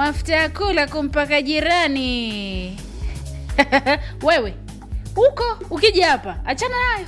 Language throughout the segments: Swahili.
mafuta ya kula kumpaka jirani wewe huko ukija hapa achana nayo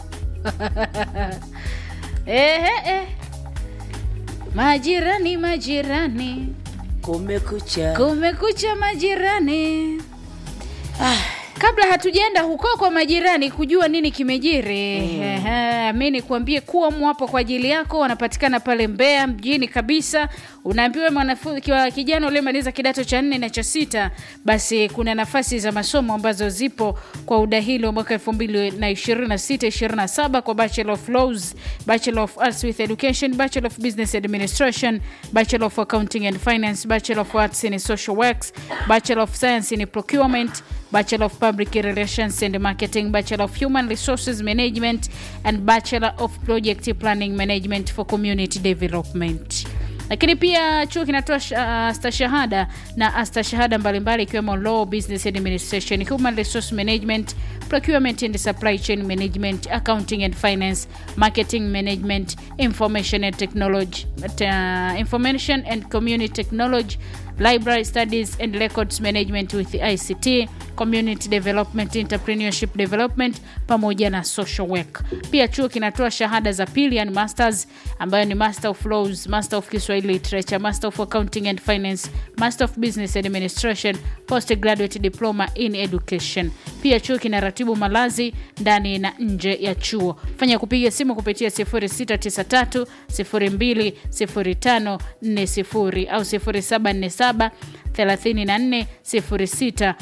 Ehe, eh. majirani majirani kumekucha kumekucha majirani kabla hatujaenda huko kwa majirani kujua nini kimejiri mm. mi nikuambie kuwa mwapo kwa ajili yako wanapatikana pale mbea mjini kabisa unaambiwa mwanafunzi kiwa kijana uliemaliza kidato cha nne na cha sita basi kuna nafasi za masomo ambazo zipo kwa udahili wa mwaka 2026-27 kwa bachelor of laws bachelor of arts with education bachelor of business administration bachelor of accounting and finance bachelor of arts in social works bachelor of science in procurement Bachelor of Public Relations and Marketing, Bachelor of Human Resources Management, and Bachelor of Project Planning Management for Community Development. Lakini pia chuo kinatoa uh, stashahada na astashahada mbalimbali ikiwemo Law, Business Administration, Human Resource Management, Procurement and Supply Chain Management, Accounting and Finance, Marketing Management, Information and Technology, uh, Information and Community Technology, Library Studies and Records Management with ICT, Community Development, Entrepreneurship Development pamoja na Social Work. Pia chuo kinatoa shahada za pili yani masters ambayo ni Master of Laws, Master of Kiswahili Literature, Master of Accounting and Finance, Master of Business Administration, Postgraduate Diploma in Education. Pia chuo kinaratibu malazi ndani na nje ya chuo. Fanya kupiga simu kupitia 0693 0205 40 au 0747 34 06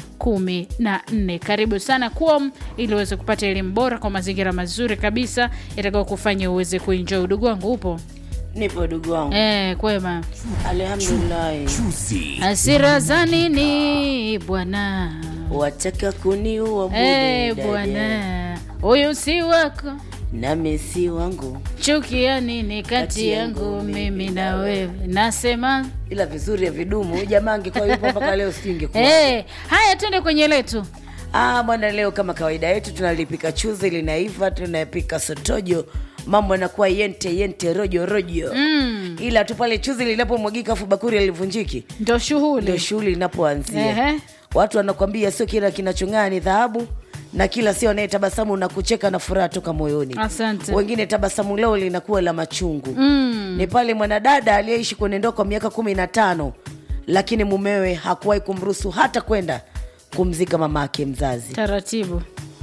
14. Karibu sana kuom ili uweze kupata elimu bora kwa mazingira mazuri kabisa yatakao kufanya uweze kuenjoy. Udugu wangu upo? nipo dugu wangu Eh, kwema. alhamdulillahi Chuzi Hasira za nini bwana? wataka kuniua bure Eh, dada. bwana, huyu si wako, nami si wangu chuki ya nini kati yangu mimi na wewe? Nasema ila vizuri ya vidumu Huyu jamaa angekuwa yupo mpaka leo singekuwa eh, haya, twende kwenye letu. Ah, bwana, leo kama kawaida yetu tunalipika chuzi linaiva, tunapika sotojo, mambo yanakuwa yente yente rojo rojo mm. ila tu pale chuzi linapomwagika afu bakuri alivunjiki Ndo ndio shughuli shughuli inapoanzia. Ehe. Watu wanakwambia sio kila kinachong'aa ni dhahabu na kila sio anayetabasamu na kucheka na furaha toka moyoni. Asante. Wengine tabasamu leo linakuwa la machungu mm. ni pale mwanadada aliyeishi kwenye ndoa kwa miaka kumi na tano lakini mumewe hakuwahi kumruhusu hata kwenda kumzika mama yake mzazi. taratibu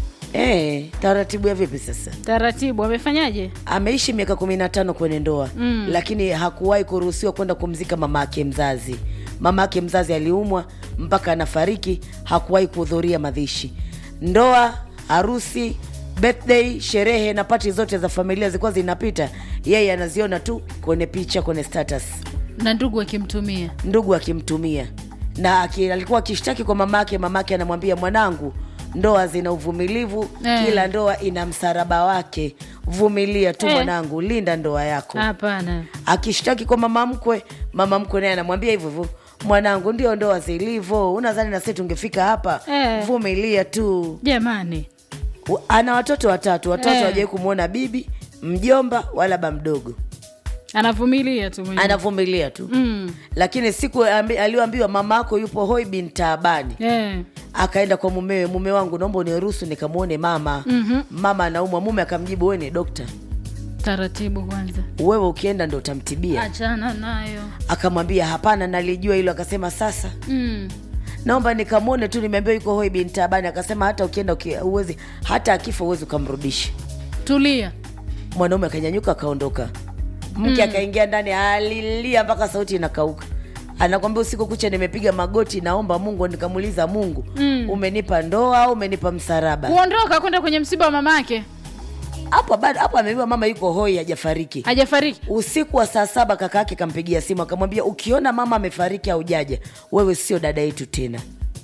Eh, taratibu ya vipi sasa? taratibu, amefanyaje? Ameishi miaka kumi na tano kwenye ndoa mm. lakini hakuwahi kuruhusiwa kwenda kumzika mama yake mzazi. Mama yake mzazi aliumwa mpaka anafariki, hakuwahi kuhudhuria madhishi. Ndoa, harusi, birthday, sherehe na pati zote za familia zilikuwa zinapita, yeye anaziona tu kwenye picha, kwenye status, na ndugu akimtumia ndugu akimtumia na aki, alikuwa akishtaki kwa mama yake. Mama yake anamwambia mwanangu, ndoa zina uvumilivu Eh. kila ndoa ina msaraba wake, vumilia tu Eh. mwanangu, linda ndoa yako. hapana. Akishtaki kwa mama mkwe, mama mkwe naye anamwambia hivyo hivyo, mwanangu, ndio ndoa zilivyo, unadhani na sisi tungefika hapa? Eh. Vumilia tu. Jamani, U- Ana watoto watatu, watatu Eh. hawajawahi kumwona bibi, mjomba wala ba mdogo, anavumilia tu mwenyewe. anavumilia tu Mm. lakini siku ambi- aliyoambiwa mama yako yupo hoi bin taabani Eh. akaenda kwa mumewe, mume wangu, naomba uniruhusu nikamwone mama. Mhm. Mama anaumwa, mume akamjibu, wewe ni dokta, Taratibu kwanza, wewe ukienda ndo utamtibia. achana nayo. Akamwambia hapana, nalijua hilo. Akasema sasa Mm. naomba nikamwone tu, nimeambiwa yuko hoi bin taabani. Akasema hata ukienda uki- uwezi, hata akifa uwezi ukamrudisha. Tulia. Mwanaume akanyanyuka akaondoka, mke akaingia ndani, alilia mpaka sauti inakauka. Anakwambia usiku kucha nimepiga magoti, naomba Mungu. Nikamuuliza Mungu, Mm. umenipa ndoa au umenipa msaraba? Kuondoka kwenda kwenye msiba wa mamake, hapo bado hapo ameambiwa mama yuko hoi hajafariki hajafariki. usiku wa saa saba kaka yake kampigia simu akamwambia ukiona mama amefariki au jaja wewe sio dada yetu tena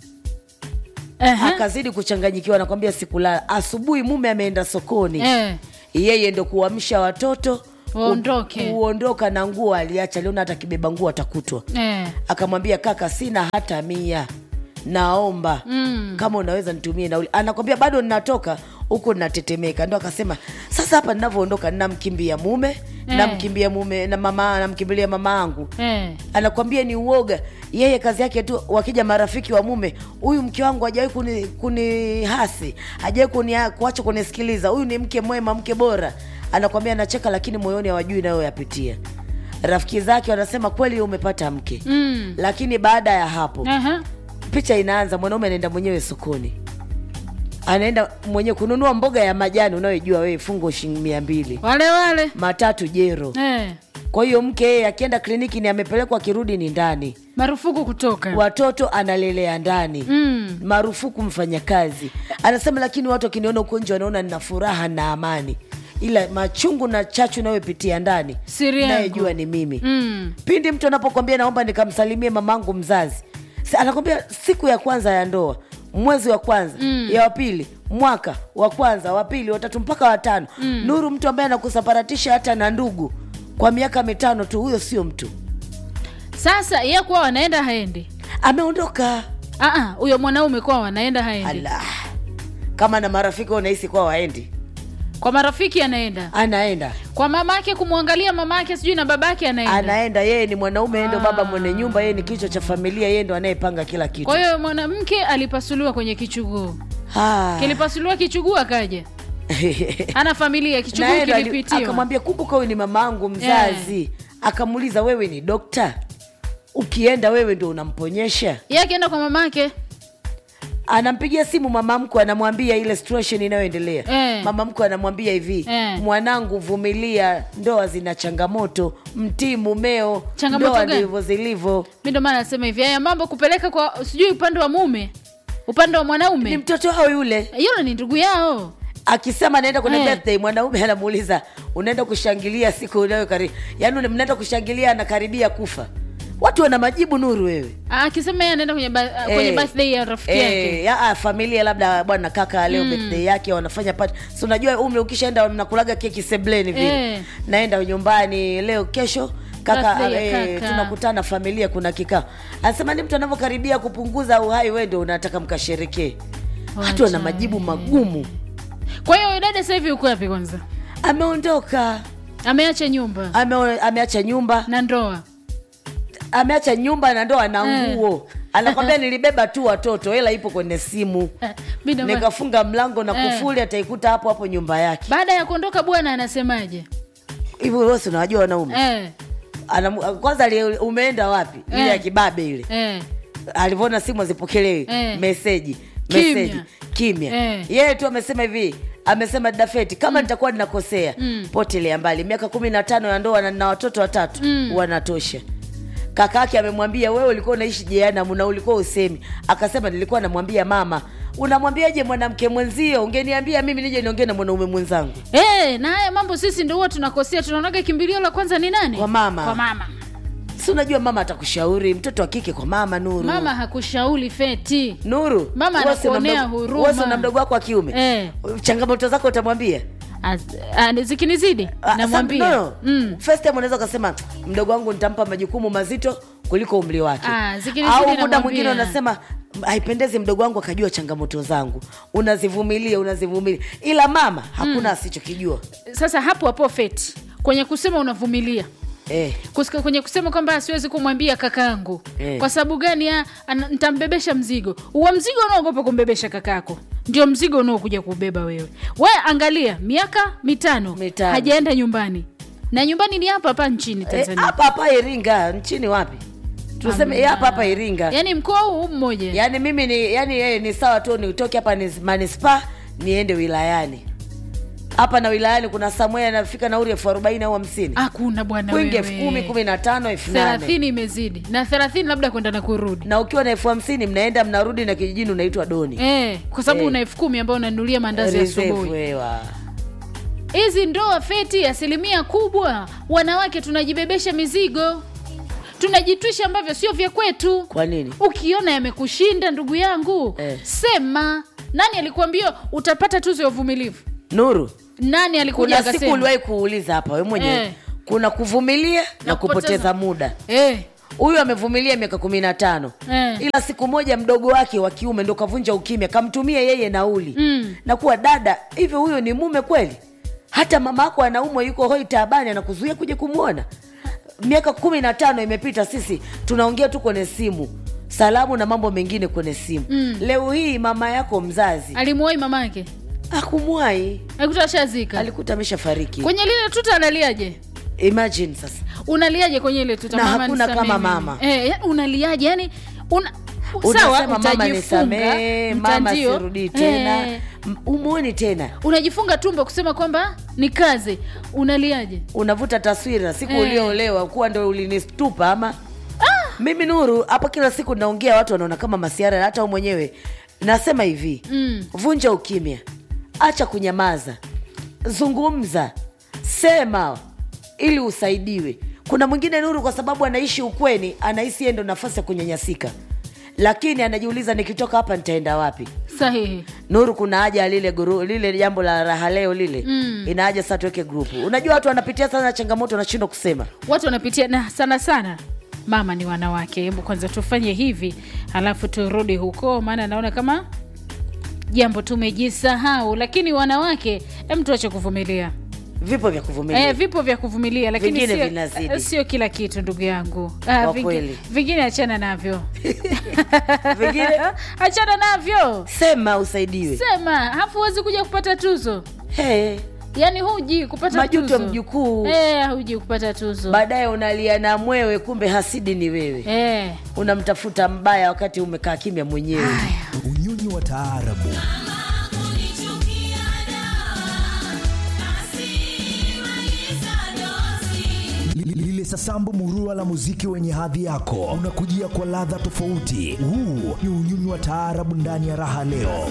Ehe. akazidi kuchanganyikiwa nakwambia sikulala asubuhi mume ameenda sokoni Eh. yeye ndo kuamsha watoto Waondoke. ku- kuondoka na nguo aliacha liona hata kibeba nguo atakutwa Eh. akamwambia kaka sina hata mia naomba Mm. kama unaweza nitumie nauli anakwambia bado ninatoka huku ninatetemeka ndo akasema sasa hapa ninavyoondoka ninamkimbia mume Eh. namkimbia mume na mama namkimbilia mama angu eh. anakwambia ni uoga yeye kazi yake tu wakija marafiki wa mume huyu mke wangu hajawahi kuni, kuni hasi hajawahi kuni, kuacha kunisikiliza huyu ni mke mwema mke bora anakwambia anacheka lakini moyoni hawajui nayoyapitia rafiki zake wanasema kweli umepata mke Mm. lakini baada ya hapo Aha. picha inaanza mwanaume anaenda mwenyewe sokoni anaenda mwenyewe kununua mboga ya majani unayoijua wewe fungo shilingi mia mbili wale wale matatu jero eh. kwa hiyo mke yeye akienda kliniki ni amepelekwa akirudi ni ndani marufuku kutoka watoto analelea ndani mm. marufuku mfanyakazi anasema lakini watu wakiniona huko nje wanaona nina furaha na amani ila machungu na chachu nayopitia ndani Siri yangu. nayejua ni mimi Mm. pindi mtu anapokwambia naomba nikamsalimie mamangu mzazi Si- anakwambia siku ya kwanza ya ndoa mwezi wa kwanza mm. ya wapili mwaka wa kwanza wa pili watatu mpaka watano mm. nuru mtu ambaye anakusaparatisha hata na ndugu kwa miaka mitano tu huyo sio mtu sasa ye kuwa wanaenda haendi ameondoka Ah, ah, huyo mwanaume kuwa wanaenda haendi ala kama na marafiki unahisi kwa waendi kwa marafiki anaenda anaenda kwa mamake kumwangalia mamake sijui na babake anaenda anaenda yeye ni mwanaume yeye ndo Ah. baba mwenye nyumba yeye ni kichwa cha familia yeye ndo anayepanga kila kitu kwa hiyo mwanamke alipasuliwa kwenye kichuguu Ah. kilipasuliwa kichuguu akaja ana familia Na kichuguu yeye ndo ali- kilipitiwa akamwambia kumbuka huyu ni mamangu mzazi akamuuliza wewe ni dokta ukienda wewe ndo unamponyesha ye akienda kwa mamake anampigia simu mama mkwe anamwambia ile situation inayoendelea Eh. mama mkwe anamwambia hivi Eh. mwanangu vumilia ndoa zina changamoto mtii mumeo Changamoto ndoa gani? ndivyo zilivyo mi ndo maana nasema hivi haya mambo kupeleka kwa sijui upande wa mume upande wa ni mwanaume mtoto wao yule yule ni ndugu yao akisema anaenda kwenye Eh. birthday mwanaume anamuuliza unaenda kushangilia siku unayokari yaani mnaenda kushangilia anakaribia kufa watu wana majibu nuru wewe Ah, akisema yeye anaenda kwenye, ba- kwenye Eh. birthday ya rafiki Eh, yake ya, ah, familia labda bwana kaka leo birthday yake wanafanya party si unajua umri ukishaenda mnakulaga keki sebleni vile Eh. naenda nyumbani leo kesho kaka, Birthday ya eh, kaka. tunakutana familia kuna kikao anasema ni mtu anavyokaribia kupunguza uhai wewe ndio unataka mkasherekee watu wana Wacha majibu we. magumu kwa hiyo dada sasa hivi uko wapi kwanza ameondoka ameacha nyumba Ame, ameacha nyumba na ndoa ameacha nyumba na ndoa na Eh. nguo anakwambia nilibeba tu watoto hela ipo kwenye simu Eh, mi ndo maana- nikafunga mlango na Eh. kufuli ataikuta hapo hapo nyumba yake baada ya kuondoka bwana anasemaje hivi wewe si unawajua wanaume eh, Anamu- kwanza ali- umeenda wapi ile Eh. ya kibabe ile eh. alivyoona simu azipokelewi Eh. meseji Kimya. meseji kimya Eh. yeye tu amesema hivi amesema dafeti kama nitakuwa ninakosea Mm. potelea mbali miaka kumi na tano ya ndoa na na watoto watatu Mm. wanatosha kaka yake amemwambia wewe ulikuwa unaishi jehanamu na ulikuwa usemi akasema nilikuwa namwambia mama unamwambiaje mwanamke mwenzio ungeniambia mimi nije niongee na mwanaume mwenzangu Eh, na haya mambo sisi ndo huwa tunakosea tunaonaga kimbilio la kwanza ni nani Kwa mama. kwa mama si unajua mama atakushauri mtoto wa kike kwa mama nuru mama hakushauri feti nuru Mama wewe si una anakuonea mdogo- huruma. wewe si una mdogo wako wa kiume eh. changamoto zako utamwambia Az- ah, zikinizidi Ah, namwambia some- no, no. mm. First time unaweza ukasema mdogo wangu nitampa majukumu mazito kuliko umri wake Ah, zikinizidi au muda namwambia. mwingine unasema haipendezi mdogo wangu akajua changamoto zangu unazivumilia unazivumilia ila mama hakuna asichokijua sasa hapo hapo feti kwenye kusema unavumilia eh. Kusika, kwenye kusema kwamba siwezi kumwambia kakaangu Eh. kwa sababu gani ah, ana- nitambebesha mzigo uwa mzigo unaogopa kumbebesha kakako ndio mzigo unaokuja kubeba wewe we angalia miaka mitano, Mitano. hajaenda nyumbani na nyumbani ni hapa hapa nchini Eh, tanzania hapa hapa iringa nchini wapi tuseme eh, hapa hapa iringa yaani mkoa huu mmoja yaani mimi ni yani yeye ni sawa tu nitoke hapa ni manispa niende wilayani hapa na wilayani kuna samwea anafika nauri elfu arobaini au hamsini hakuna bwana kwingi wewe. elfu kumi kumi na tano elfu nane thelathini imezidi na thelathini labda kwenda na kurudi na ukiwa na elfu hamsini mnaenda mnarudi na kijijini unaitwa doni eh, kwa sababu Eh. una elfu kumi ambayo unanunulia maandazi ya Reserve asubuhi wewa. hizi ndoa feti asilimia kubwa wanawake tunajibebesha mizigo tunajitwisha ambavyo sio vya kwetu kwa nini ukiona yamekushinda ndugu yangu Eh. sema nani alikuambia utapata tuzo ya uvumilivu nuru nani alikuja kuna siku akasema uliwahi kuuliza hapa we mwenyewe Eh. kuna kuvumilia na, Na kupoteza kupoteza. muda eh, huyu amevumilia miaka kumi na tano Eh. ila siku moja mdogo wake wa kiume ndo kavunja ukimya kamtumia yeye nauli Mm. na kuwa dada hivyo huyo ni mume kweli hata mama yako anaumwa yuko hoi taabani anakuzuia kuja kumwona miaka kumi na tano imepita sisi tunaongea tu kwenye simu salamu na mambo mengine kwenye simu mm. leo hii mama yako mzazi alimuwai mamake akumwai alikuta ashazika alikuta ameshafariki kwenye lile tuta analiaje imagine sasa unaliaje kwenye ile tuta Na mama hakuna nisamehe kama mimi. mama. eh, yani unaliaje yani una unasema sawa mama utajifunga nisamee mama mtandio. sirudii tena Eh, M- umwoni tena unajifunga tumbo kusema kwamba ni kazi unaliaje unavuta taswira siku Eh. ulioolewa kuwa ndo ulinistupa ama mimi nuru hapa kila siku naongea watu wanaona kama masiara hata u mwenyewe nasema hivi Mm. vunja ukimya acha kunyamaza zungumza sema ili usaidiwe kuna mwingine nuru kwa sababu anaishi ukweni anahisi yeye ndo nafasi ya kunyanyasika lakini anajiuliza nikitoka hapa nitaenda wapi sahihi nuru kuna haja ya lile guru, lile jambo la raha leo lile mm. ina haja sasa tuweke grupu unajua watu wanapitia sana changamoto wanashindwa kusema watu wanapitia na sana sana mama ni wanawake hebu kwanza tufanye hivi alafu turudi huko maana naona kama jambo tumejisahau lakini wanawake hem tuache kuvumilia vipo vya kuvumilia Eh, vipo vya kuvumilia lakini Vingine sio- vinazidi. eh, sio kila kitu ndugu yangu Ah, Kwa vingi- kweli. vingine achana navyo vingine achana navyo sema usaidiwe sema hafu huwezi kuja kupata tuzo hey, yaani huji kupata Majuto tuzo mjukuu. eh, huji kupata tuzo baadaye unalia na mwewe kumbe hasidi ni wewe eh. unamtafuta mbaya wakati umekaa kimya mwenyewe unyonyi wa taarabu Li- lile sasambu murua la muziki wenye hadhi yako unakujia kwa ladha tofauti huu ni unyonyi wa taarabu ndani ya raha leo